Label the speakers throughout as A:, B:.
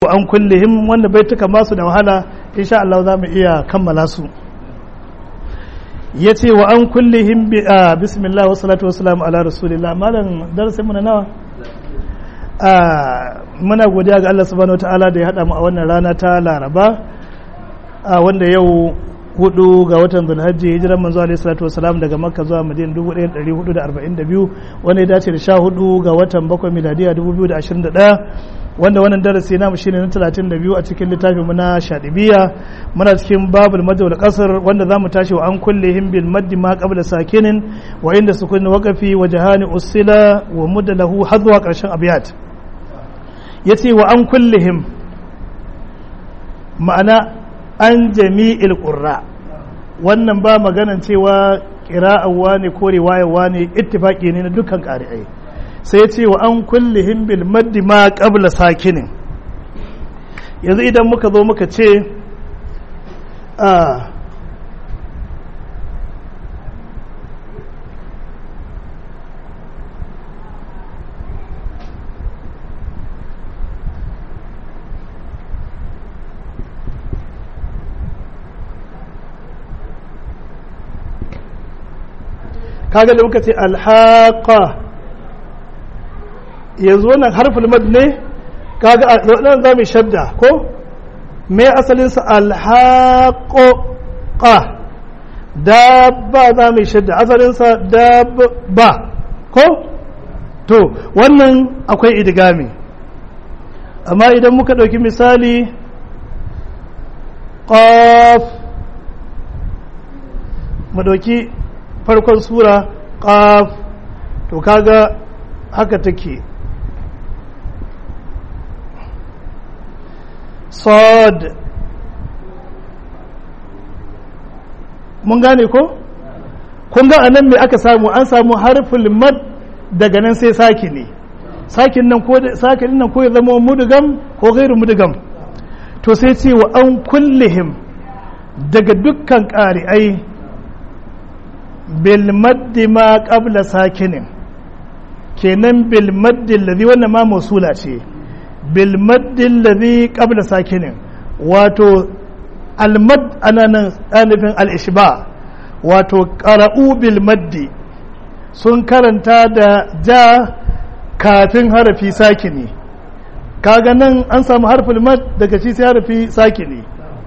A: an kullihim wanda bai tuka masu da wahala insha Allah za mu iya kammala su ya ce wa an kullihim bi a bismillah wa salatu wa salamu ala rasulillah malam darasin mu na nawa muna godiya ga Allah subhanahu wataala da ya hada mu a wannan rana ta Laraba wanda yau hudu ga watan zulhajji hijiran manzo alaihi salatu wasalam daga makka zuwa madina 1442 wanda ya dace da sha hudu ga watan bakwai miladiya 2021 wanda wannan darasi namu shine na 32 a cikin littafin mu na shadibiya muna cikin babul madawal qasr wanda zamu tashi wa an kullihim bil maddi ma qabla sakinin wa inda sukun waqafi wa jahani usila wa muddalahu hadwa karshen abiyat yace wa an kullihim ma'ana an jami'il ƙurra wannan ba maganan cewa ƙira'awa ne ko riwayawa ne ittifaƙi ne na dukkan ƙari'ai sai ce wa an kullihim bil maddi ma qabla sakinin yanzu idan muka zo muka ce a kaga da muka ce alhaqa yanzu wannan harfin mad ne kaga a nan za mu shadda ko me asalin sa alhaqo qa dabba za mu shadda asalin sa dabba ko to wannan akwai idgami amma idan muka ɗauki misali qaf mu ɗauki farkon sura ƙaf to kaga haka take sod mun gane ko kun ga anan me aka samu an samu harful mad daga nan sai saki ne sakin nan ko sakin nan ko ya zama mudugam ko gairu mudugam to sai ce wa an kullihim daga dukkan ƙari'ai bilmaddi ma qabla sakinin kenan bilmaddi alladhi wannan ma mausula ce bilmaddi alladhi qabla sakinin wato almad ana nan anifin al-ishba wato qara'u bilmaddi sun karanta da ja kafin harafi sakini kaga nan an samu harfin mad daga shi sai harafi sakini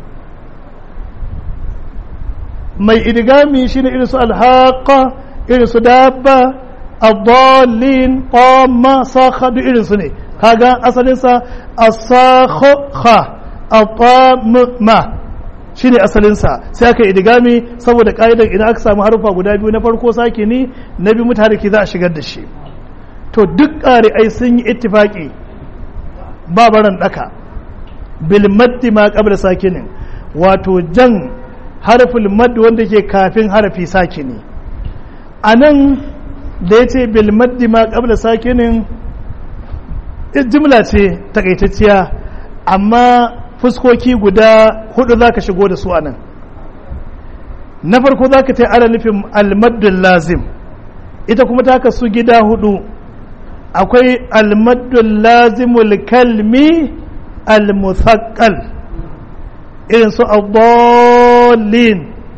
A: mai idigami shine irin su alhaqa irin su dabba adallin qamma sakha duk irin su ne kaga asalin sa as-sakha at-tamma shine asalin sa sai aka idigami saboda ka'idar idan aka samu harufa guda biyu na farko sakini na biyu mutariki za a shigar da shi to duk ƙari'ai sun yi ittifaki ba baran daka bil maddi ma qabla sakinin wato jan harfin mad wanda ke kafin harafi sakini a nan da ya ce bilmaddi ma ƙabla sakinin jimla ce takaitacciya amma fuskoki guda hudu za ka shigo da su a nan na farko za ka ta ara nufin almaddun lazim ita kuma ta kasu gida hudu akwai almaddun lazimul kalmi al-musaqqal irin su abdallin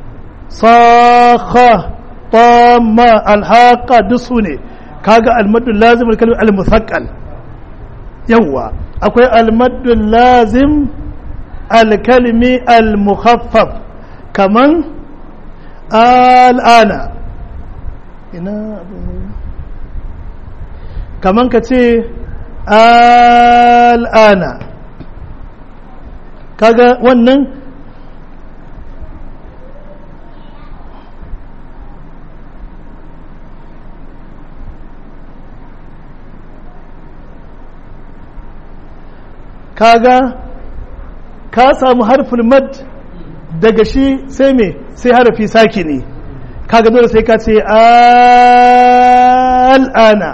A: sakha tamma alhaqa duk su ne kaga almaddu lazim alkalmi almusaqqal yawa akwai almaddu lazim alkalmi almukhaffaf kaman al'ana ina kaman ka ce al'ana kaga wannan kaga ka samu harfin mad daga shi sai me sai harafi saki ne kaga dole sai ka ce al'ana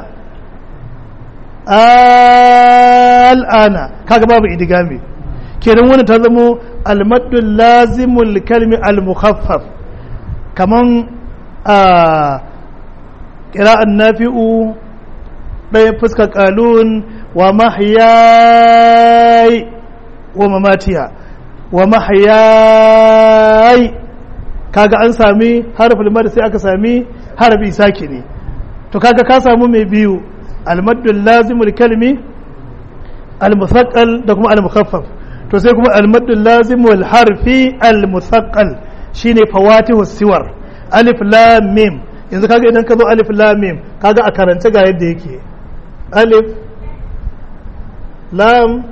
A: al'ana kaga babu idigami kenan wani ta zamo almaddun lazimul kalmi al-mukhaffaf kaman a ƙira'an nafi'u ɗaya fuskar ƙalun wa mahyai wa mamatiha wa mahyai kaga an sami harful mad sai aka sami harfi sakini to kaga ka samu mai biyu almaddul lazimul kalmi almusaqqal da kuma almukhaffaf to sai kuma almaddul lazimul harfi almusaqqal shine fawatihu siwar alif lam mim yanzu kaga idan ka zo alif lam mim kaga a karance ga yadda yake alif lam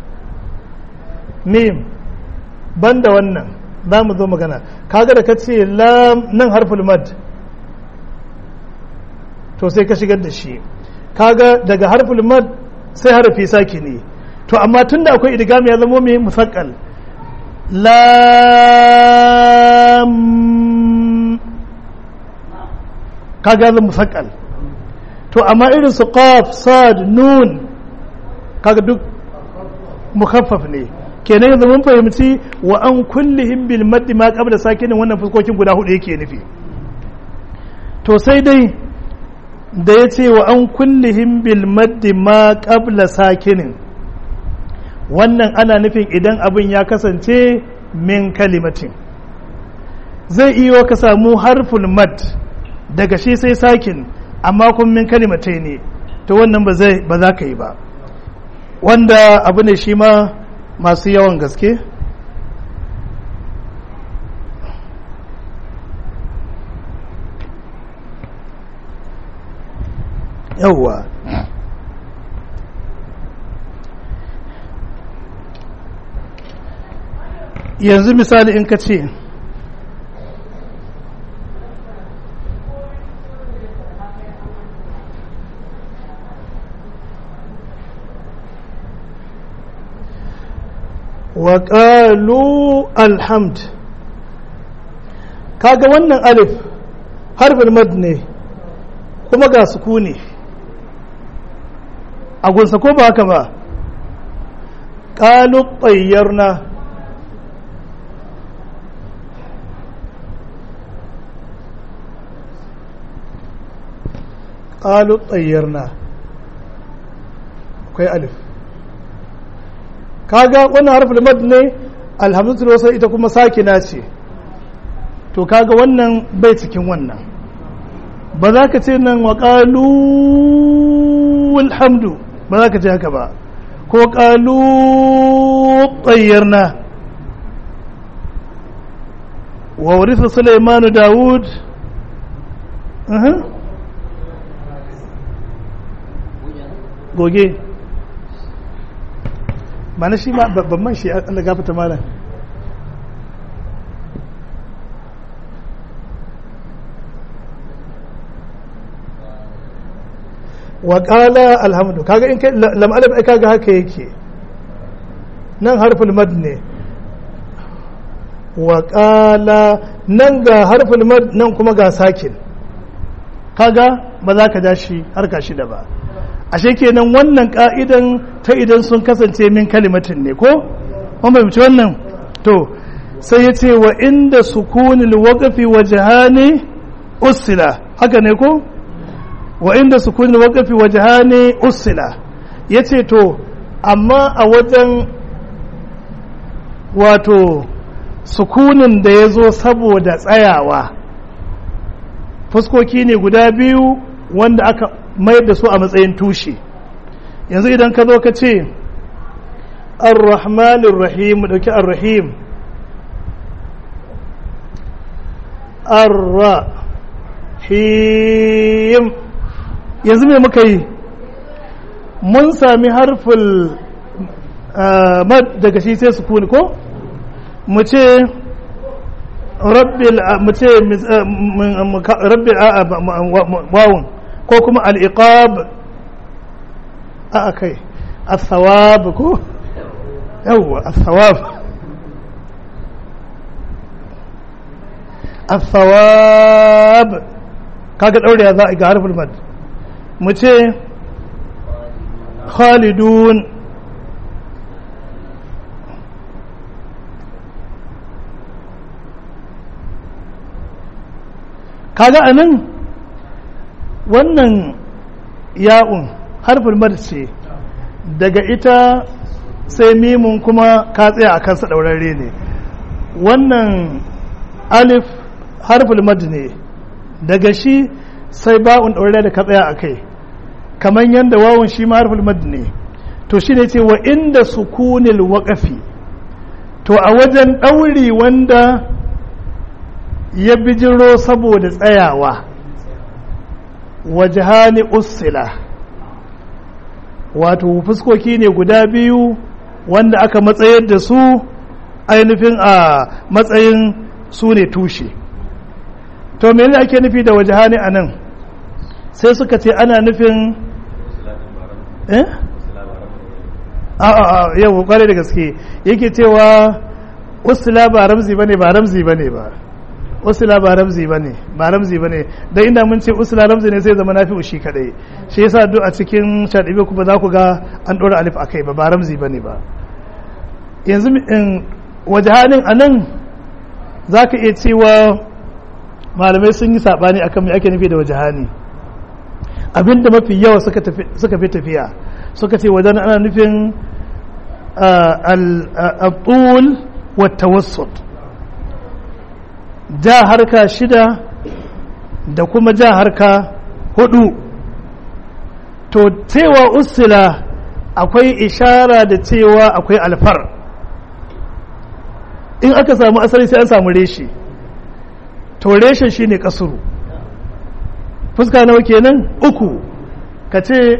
A: mim banda wannan za mu zo magana kaga da ka ce lam nan harful mad to sai ka shigar da shi kaga daga harful mad sai harfi saki ne to amma tunda akwai idgami ya zama mai musaqqal lam kaga zama musaqqal to amma irin su qaf sad nun kaga duk mukhaffaf ne kenan yanzu mun fahimci wa an kullihim bil maddi ma qabla sakinin wannan fuskokin guda hudu yake nufi to sai dai da ya ce wa an kullihim bil maddi ma qabla sakinin wannan ana nufin idan abin ya kasance min kalimatin zai iya ka samu harful mad daga shi sai sakin amma kun min kalimatai ne to wannan ba za ka yi ba wanda abu ne shi ma masu yawan gaske yawwa yanzu misali in ka ce وقالوا الحمد kaga wannan alif harfin mad ne kuma ga sukuni a gunsa ko ba haka ba ƙalu tsayyarna ƙalu tsayyarna akwai alif kaga wannan harfin mad ne alhamdulillah wasa ita kuma sakina ce to kaga wannan bai cikin wannan ba za ka ce nan wa ƙalu alhamdu ba za ka ce haka ba ko ƙalu tsayyarna wa warisa sulaimanu dawud goge ba na shi ma babban man shi Allah gafata malam wa qala alhamdu kaga in kai lam alif ai kaga haka yake nan harful mad ne wa qala nan ga harful mad nan kuma ga sakin kaga ba za ka ja shi harka shida ba ashe kenan wannan ka'idan ta idan sun kasance min kalimatin ne ko wanda bai wannan to sai ya ce wa inda sukunil waqfi wajhani usila haka ne ko wa inda sukunil waqfi wajhani usila yace to amma a wajen wato sukunin da ya zo saboda tsayawa fuskoki ne guda biyu wanda aka mayar da su a matsayin tushe yanzu idan ka zo ka ce ar-rahmanir rahim mu dauki ar-rahim ar-rahim yanzu me muka yi mun sami harful mad daga shi sai sukuni ko mu ce rabbil mu ce rabbil wawun ko kuma al'iqab a kai al-thawab ko yawwa al-thawab al-thawab kaga daure za a ga harfin mad mu ce khalidun kaga anan wannan ya'un harfin mad ce daga ita sai mimun kuma ka tsaya a kansa ɗaurarre ne wannan alif harful mad ne daga shi sai ba'un ɗaurarre da ka tsaya a kai kamar yadda wawun shi ma harful mad ne to shi ne ce wa inda sukunil waƙafi to a wajen ɗauri wanda ya bijiro saboda tsayawa wajahani usila wato fuskoki ne guda biyu wanda aka matsayar da su ainihin a matsayin su ne tushe to mene ake nufi da wajahani a nan sai suka ce ana nufin eh a a yau kwarai da gaske yake cewa usila ba ramzi bane ba ramzi bane ba usula ba ramzi bane ba ramzi bane dan inda mun ce usula ramzi ne sai zama nafi ushi kadai shi yasa duk a cikin shadibe ku ba za ku ga an dora alif akai ba ba ramzi bane ba yanzu in wajahanin anan zaka iya cewa malamai sun yi sabani akan me ake nufi da wajahani abinda mafi yawa suka tafi suka fi tafiya suka ce wajen ana nufin al-tul wa tawassut ja harka shida da kuma ja harka hudu to cewa usila akwai ishara da cewa akwai alfar in aka samu asali sai an samu reshe to reshen shine kasuru fuska nawa kenan uku ka ce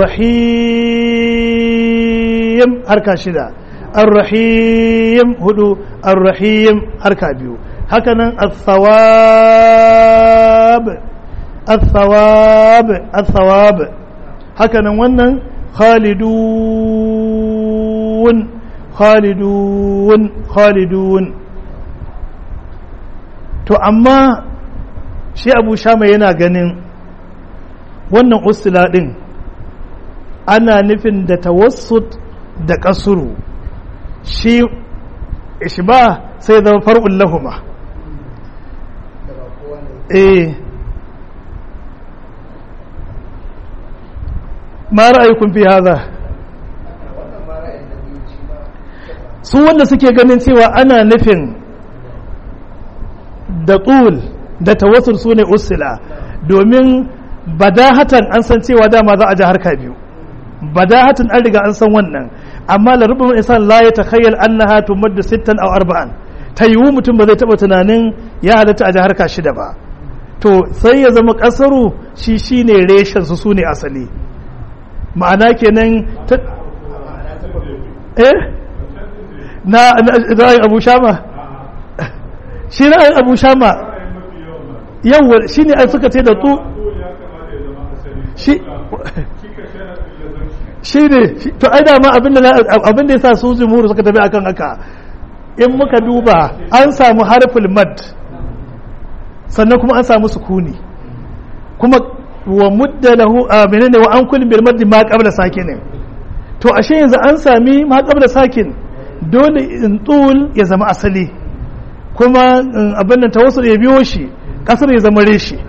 A: arrahim harka shida arrahim hudu arrahim harka biyu hakanan al-thawab al-thawab al-thawab hakanan wannan khalidun khalidun khalidun to amma shi abu shama yana ganin wannan usula din ana nufin da tawassut da kasuru shi ishba sai zama far'un lahuma eh ma ra'ayukun fi haza su wanda suke ganin cewa ana nufin da tsul da tawassul su ne usila domin badahatan an san cewa dama za a ji harka biyu badahatan an riga an san wannan amma larubin insan la ya takhayyal annaha tumaddu sittan aw arba'an ta yiwu mutum ba zai taba tunanin ya halatta a ji harka shida ba to sai ya zama kasaru shi shine reshen su sune asali ma'ana kenan ta eh na ra'ayin abu shama shi ra'ayin abu shama yawa shi ne suka ce da tu shi ne to ai dama abinda ya sa su jimuru suka tafi akan haka in muka duba an samu harful mad sannan kuma an samu sukuni kuma wa mudda lahu a menene wa an kulli bil maddi ma qabla sakin to ashe yanzu an sami ma qabla sakin dole in tul ya zama asali kuma abin nan tawassul ya biyo shi kasar ya zama reshi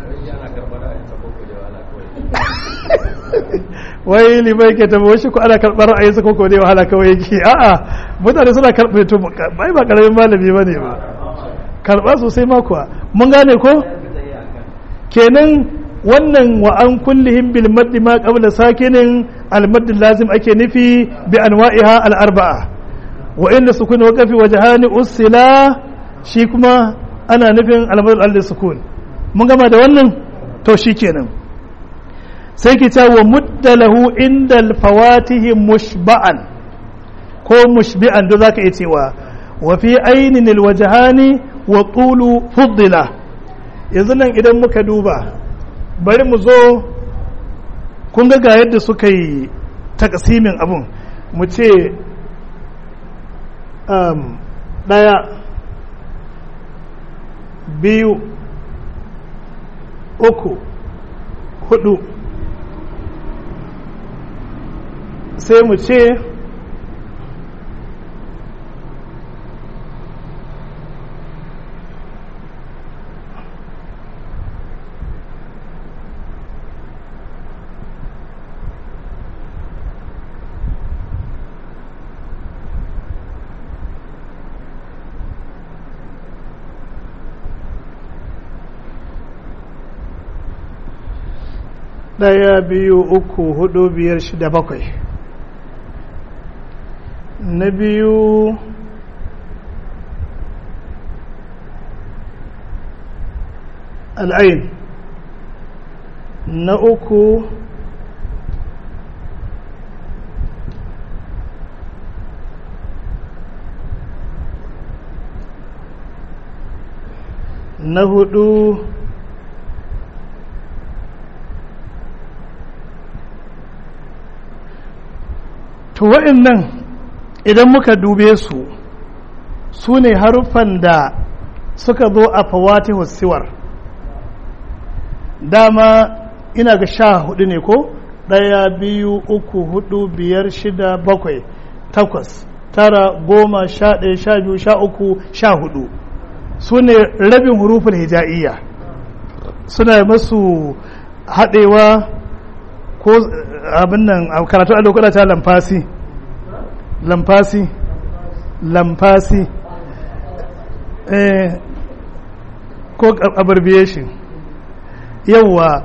A: wai limai ke tabo shi ko ana karɓar ra'ayin sa koko ne wahala kawai yake a'a mutane suna karɓar to bai ba karamin malami bane ba karɓa sosai ma kuwa mun gane ko kenan wannan wa an kullihim bil maddi ma qabla sakinin al madd lazim ake nufi bi anwa'iha al arba'a wa inda sukun waqafi wajhani usila shi kuma ana nufin al madd al sukun mun gama da wannan to shikenan sai ki ta wa muddalahu inda al fawatihi mushba'an ko mushbi'an da zaka iya cewa wa fi ainin al wajhani wa tulu fuddila yanzu nan idan muka duba bari mu zo kun ga ga yadda suka yi takasimin abun mu ce ɗaya biyu uku hudu sai mu ce ɗaya biyu uku hudu biyar shida bakwai na biyu al'ain na uku na hudu to wa'annan idan muka dube su su ne haruffan da suka zo a fawati siwar dama ina ga sha hudu ne ko ɗaya biyu uku hudu biyar shida bakwai takwas tara goma sha ɗaya sha biyu sha uku sha hudu su ne rabin hurufin hija'iyya suna masu haɗewa ko abin nan a karatu a lokuta ta lamfasi lamfasi lamfasi eh, ko abbreviation yawwa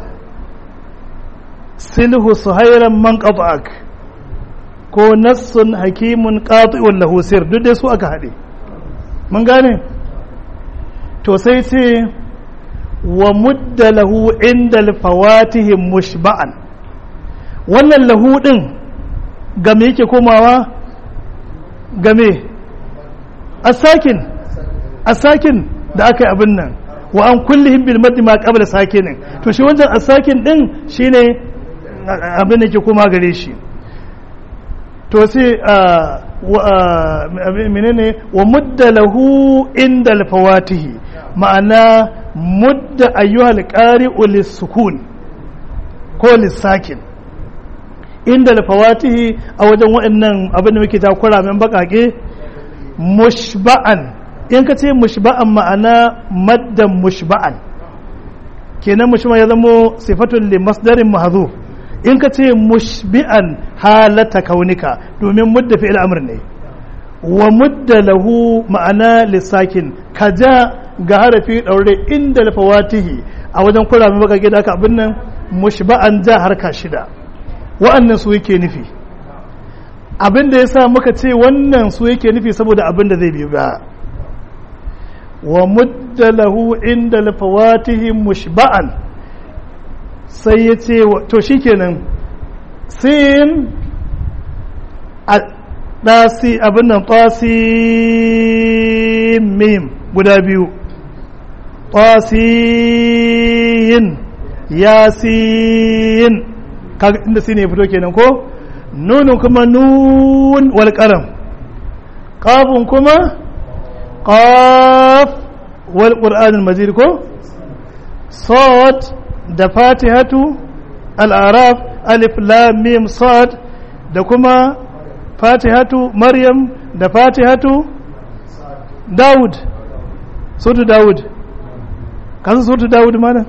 A: silhu suhairan man qata'ak ko nassun hakimun qati'un lahu sir duk dai su aka haɗe mun gane to sai ce wa mudda lahu inda alfawatihim mushba'an wannan lahu din game yake komawa game asakin asakin da aka yi abin nan wa an kullihim bil maddi ma qabla sakinin to shi wancan asakin din shine abin da ke koma gare shi to sai menene wa mudda lahu inda alfawatihi ma'ana mudda ayyuhal qari'u lis-sukun ko lis-sakin inda alfawatihi a wajen waɗannan abin da muke takura min bakake mushba'an in ka ce mushba'an ma'ana maddan mushba'an kenan mushba'an ya zamo sifatun li masdarin mahzuf in ka ce mushbi'an halata kaunika domin mudda fi'il amr ne wa mudda lahu ma'ana lissakin ka ja ga harafi daure inda alfawatihi a wajen kura mai baka gida ka abin nan mushba'an ja harka shida wa'annan su yake nufi abin da yasa muka ce wannan su yake nufi saboda abin da zai biyu ba wa mudda lahu inda alfawatihi mushba'an sai ya ce to shi kenan sin a ɗasi abin nan mim guda biyu yin yasin inda si ne fito kenan ko nunin kuma nun wal kalam ƙafin kuma ƙaf wal ƙur'anin majid ko sot da fatihatu al'araf alif lam mim sad da kuma fatihatu maryam da fatihatu dawud surtu dawud kasu surtu dawud mana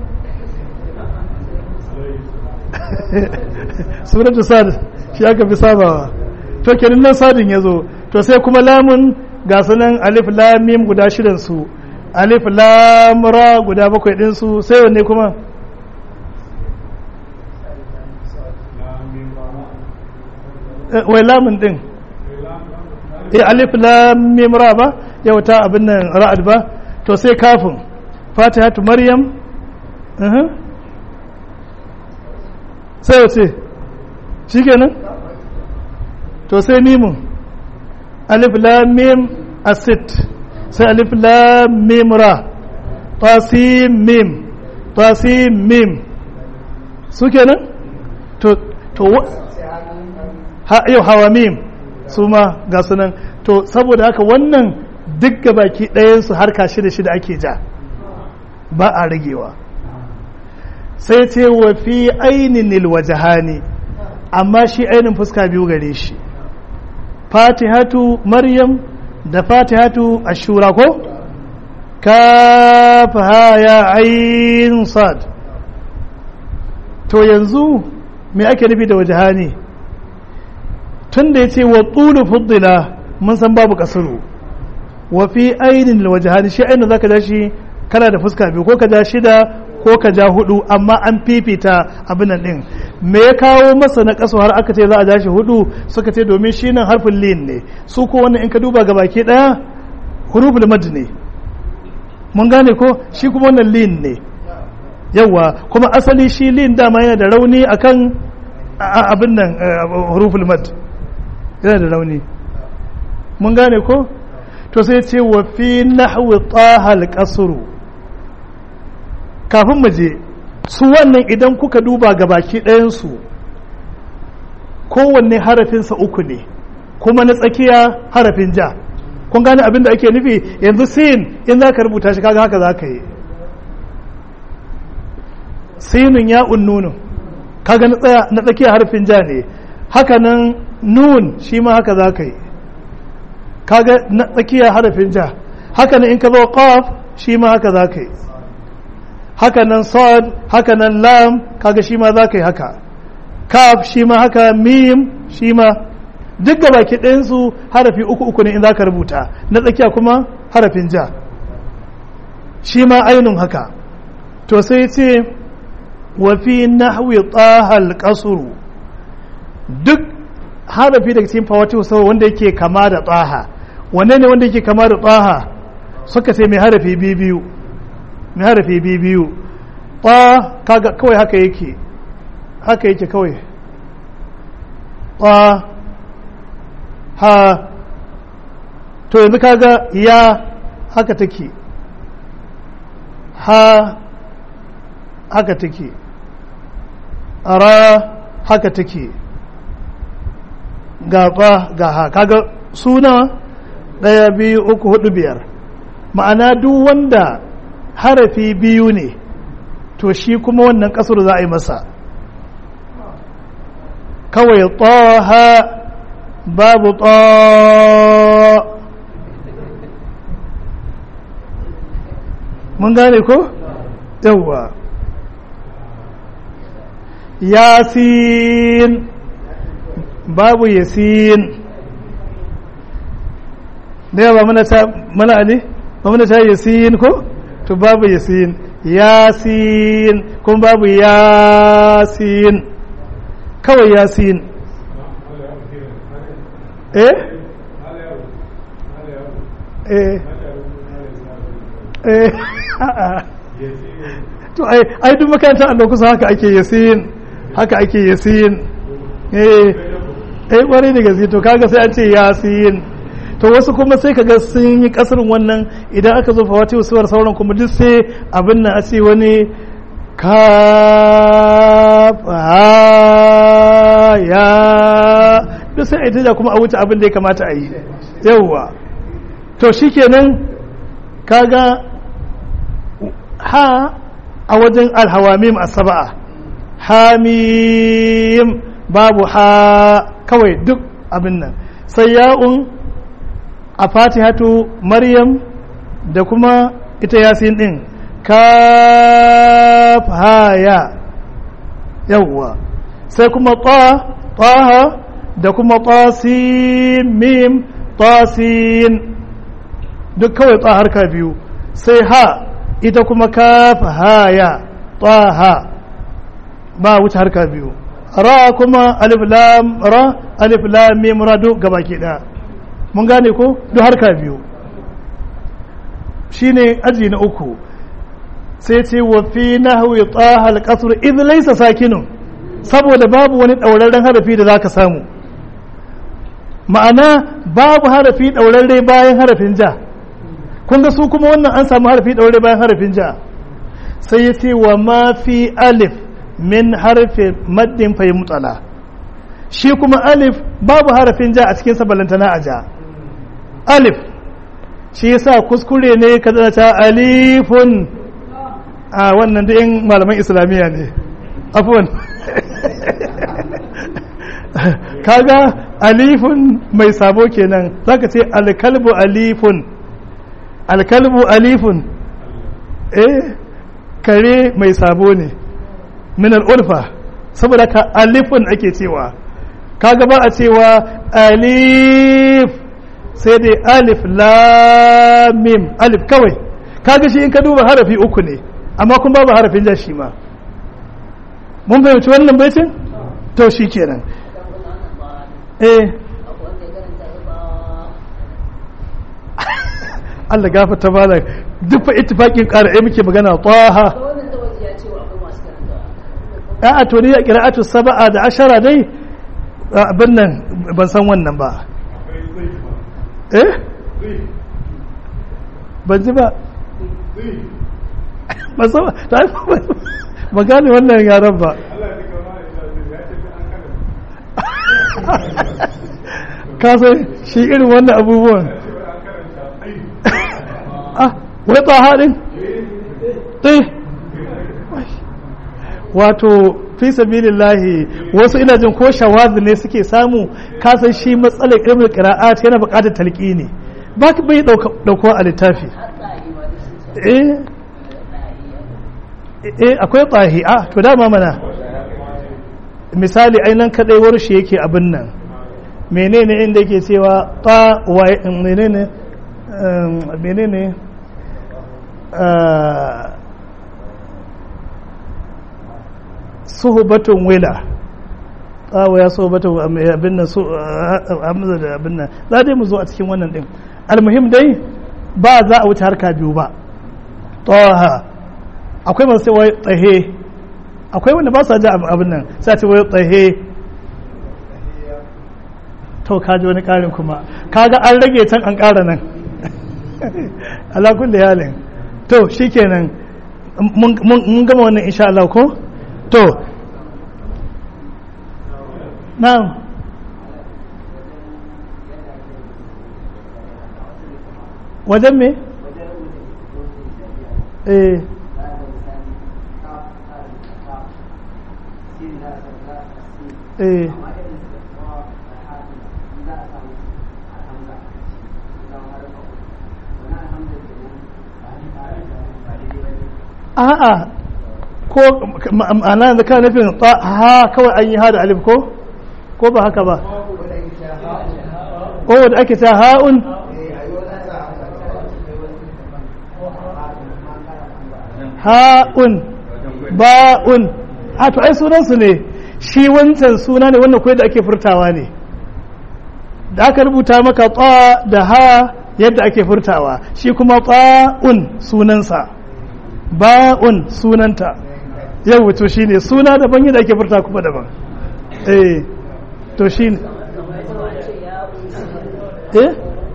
A: suratu sad shi aka fi sabawa to kenan nan sadin ya zo to sai kuma lamun ga sunan alif lam mim guda shidan su alif lam ra guda bakwai din su sai wanne kuma wai lamun din eh alif lam mim ra ba yau ta abin nan ra'ad ba to sai kafin fatihatu maryam sai wace shikenan to sai mimun alif lam mim asit sai alif lam mim ra tasim mim tasim mim su kenan to to ha yau hawa mim su ma ga sunan to saboda haka wannan duk baki ɗayansu harka shida shida ake ja ba a ragewa sai ce wa fi ainihin wajahani amma shi ainin fuska biyu gare shi fatihatu maryam da fatihatu ashura ko kafa ya ayin sad to yanzu me ake nufi da wajahani tun da ya ce wa tsulu fuddila mun san babu kasuru wa fi ainin wajahani shi ainin zaka ja shi kana da fuska biyu ko ka ja shida ko ka ja hudu amma an fifita abin nan din me ya kawo masa na kaso har aka ce za a ja shi hudu suka ce domin shi nan harfin lin ne su ko wannan in ka duba ga baki daya huruful mad ne mun gane ko shi kuma wannan lin ne yawa kuma asali shi lin dama yana da rauni akan abin nan huruful mad yana da rauni mun gane ko to sai ce wa fi nahwi tahal qasru kafin mu je su wannan idan kuka duba ga baki ɗayan su kowanne harafinsa uku ne kuma na tsakiya harafin ja kun gane abin da ake nufi yanzu sin in za ka rubuta shi kaga haka za ka yi sinun ya unnunu kaga na tsakiya harfin ja ne haka nan nun shi ma haka za ka yi kaga na tsakiya harafin ja haka nan in ka zo qaf shi ma haka za ka yi haka nan sad haka nan lam kaga shi ma za ka yi haka kaf shi ma haka mim shi ma duk ga baki ɗayansu harafi uku uku ne in za ka rubuta na tsakiya kuma harafin ja shi ma ainun haka to sai ce wa fi nahwi tahal qasru duk harafi daga cikin fawati sau wanda yake kama da tsaha wanne ne wanda yake kama da tsaha suka ce mai harafi biyu mai harafi biyu ta kaga kawai haka yake haka yake kawai ta ha to yanzu kaga ya haka take ha haka take ara haka take gaba ga ha kaga suna ɗaya biyu uku hudu biyar ma'ana duk wanda harafi biyu ne to shi kuma wannan kasar za a yi masa kawai taha babu ta mun gane ko yawwa yasin babu yasin da yawa mana ta mana ali ba mana ta yasin ko to babu yasin yasin kuma babu yasin kawai yasin eh eh eh to ai ai duk makarantar Allah kusa haka ake yasin haka ake yasin eh eh kwarai da gaske to kaga sai an ce yasin to wasu kuma sai kaga sun yi kasirin wannan idan aka zo fawati usuwar sauran kuma duk sai abin nan a ce wani kaf ya duk sai a ita kuma a wuce abin da ya kamata a yi yawwa to shikenan kaga ha a wajen alhawamim asaba'a hamim babu ha kawai duk abin nan sai ya'un a fatihatu maryam da kuma ita yasin din kaf haya yawwa sai kuma ta taha da kuma tasin mim tasin duk kawai ta harka biyu sai ha ita kuma kaf haya taha ba wuce harka biyu ra kuma alif lam ra alif lam mim ra duk gabaki daya mun gane ko duk harka biyu shine aji na uku sai ce wa fi nahwi taha al-qasr idh laysa sakinun saboda babu wani dauraren harafi da zaka samu ma'ana babu harafi daurarre bayan harafin ja kun ga su kuma wannan an samu harafi daurarre bayan harafin ja sai ya ce wa ma fi alif min harfi maddin fa mutsala shi kuma alif babu harafin ja a cikin sabalantana a ja alif shi yasa kuskure ne ka zana ta alifun a wannan da yin malaman islamiyya ne afuwan kaga alifun mai sabo kenan zaka ce alkalbu alifun alkalbu alifun eh kare mai sabo ne min al'urfa saboda ka alifun ake cewa kaga ba a cewa alif sai dai alif lamim alif kawai kaga shi in ka duba harafi uku ne amma kuma babu harafin ja shi ma mun fahimci wannan baitin to shi kenan eh Allah gafarta malam duk fa ittifaqin qara'i muke magana taha a to ni qira'atu sab'a da ashara dai abin nan ban san wannan ba eh ban ji ba ban san ta ba gane wannan yaran ba ka san shi irin wannan abubuwan ah wai ba haɗin ɗai wato fi sabilillahi wasu ina jin ko shawazi ne suke samu kasan shi matsalar ilmin qira'at yana buƙatar talqini ba ka bai dauko a littafi eh eh akwai tsahi a to dama mana misali ainihin kadai warshi yake abin nan menene inda yake cewa ta wa menene menene suhubatun wila tsawo ya suhubatun abin nan su hamza da abin nan za dai mu zo a cikin wannan din almuhim dai ba za a wuce harka biyu ba taha akwai masu wai tsahe akwai wanda ba sa ji abin nan sai a ce wai tsahe to ka ji wani karin kuma kaga an rage can an kara nan ala kulli halin to shikenan mun gama wannan insha Allah ko to na'am wajen me eh eh a'a ko ma'ana da kana nufin ha kawai an yi ha da alif ko ko ba haka ba ko da ake ta ha'un ha'un ba'un a to ai sunansu ne shi wancan suna ne wannan kuwa da ake furtawa ne da aka rubuta maka ta da ha yadda ake furtawa shi kuma ta'un sunansa ba'un sunanta yau to shi ne suna daban yadda ake furta kuma daban eh to shi ne eh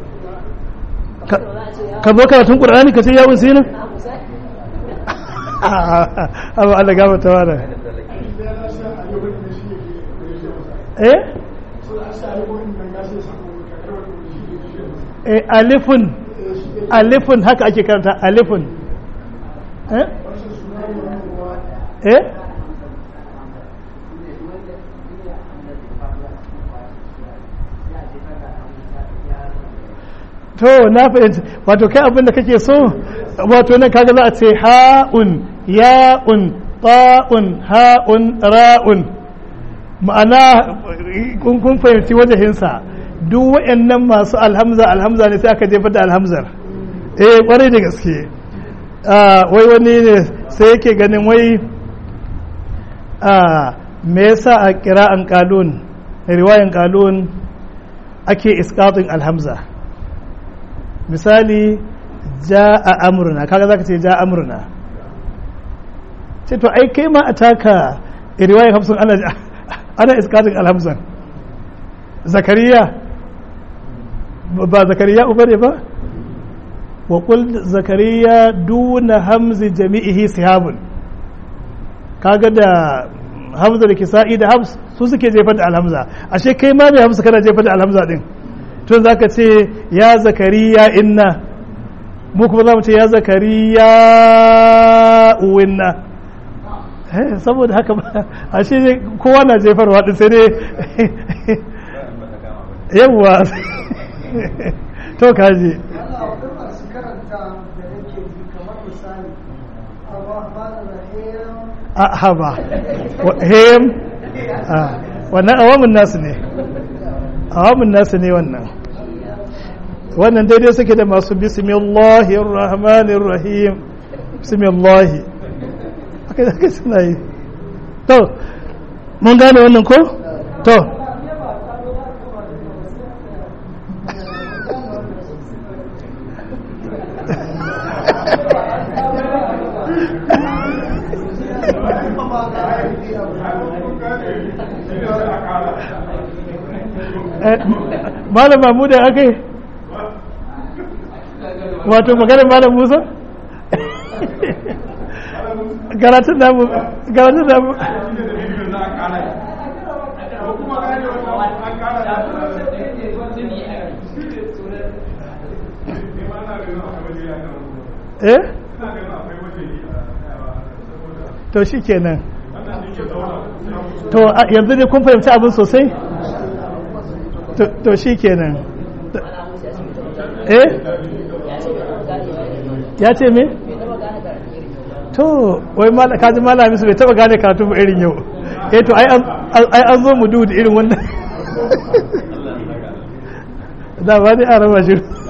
A: ka zo karatun ƙur'ani ka ce yawon sinin abu Allah gaba ta wada eh eh alifun alifun haka ake karanta alifun eh eh to na fahimci wato kai abin da kake so wato nan kaga za a ce ha'un ya'un ta'un ha'un ra'un ma'ana kun fahimci wajahinsa duk waɗannan masu alhamza alhamza ne sai aka jefar da alhamzar eh kwarai da gaske wai wani ne sai yake ganin wai me yasa a kira'an kalun riwayan kalun ake iskatun alhamza misali ja a amurna kaga zaka ce ja amurna ce to ai kai ma a taka riwayan hamsin ana ana iskatun alhamzan zakariya ba zakariya uba ne ba wa kul zakariya duna hamzi jami'ihi sihabun kaga da hamza da kisa'i da hams su suke jefar da alhamza ashe kai ma mai hamza kana jefar da alhamza din tun zaka ce ya zakariya inna mu kuma za mu ce ya zakariya uwinna saboda haka ashe kowa na jefarwa din sai dai yawwa to kaji a haba hem wannan awamin nasu ne awamin nasu ne wannan wannan daidai suke da masu bismillahir rahmanir rahim bismillahi haka haka suna yi to mun gane wannan ko to malam mamu da aka yi wato maganin malam musa garatun namu garatun namu eh to shi kenan to yanzu ne kun fahimci abin sosai to shi kenan eh ya ce me to wai kaji malami su bai taba gane karatu ba irin yau eh to ai an zo mu duhu da irin wannan da ba ne a raba shi